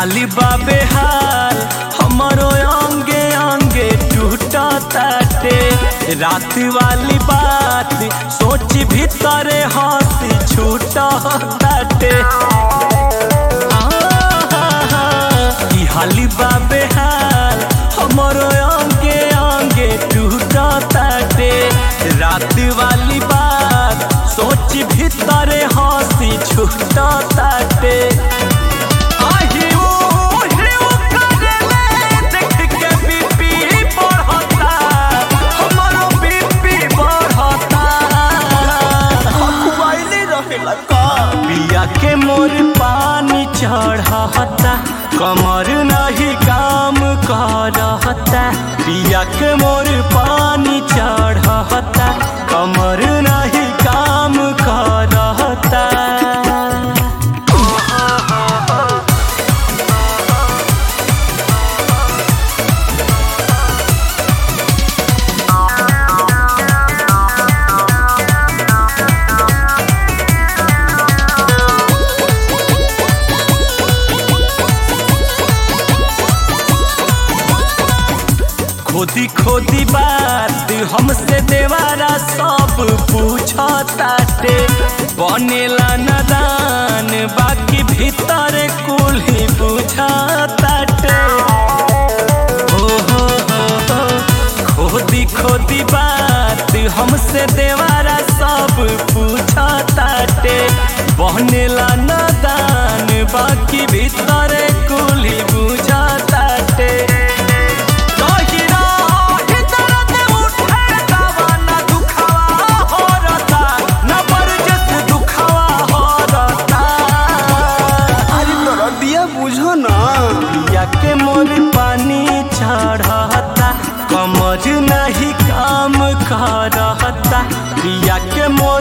हाली बाबे हाल हमारो अंगे अंगे टूटा ताटे रात वाली बात सोच भीतरे हंसी छूटा ताटे की हाली बाबे हाल हमारो अंगे अंगे टूटा ताटे रात वाली बात सोच भीतरे हंसी छूटा ताटे आही ओ हिउ करेले देख के बीपी बढ़ता हमारो बीपी बढ़ता खुआइले रहेला का पिया के मोर पानी चढ़ता कमर नहीं काम करता पिया के मोर पानी चढ़ता कमर नहीं काम करता खोदी खोदी बात हमसे देवारा सब पूछताटे बनेला नदान बाकी भीतर कुल ही बुझताटे हो हो हो हो खोदी खोदी बात हमसे देवारा सब पूछताटे बनेला नदान बाकी भीतर कुल ही बुझताटे अरे तोरा दिया बुझो ना के मोर पानी चढ़ता कमर नहीं काम करता पिया के मोर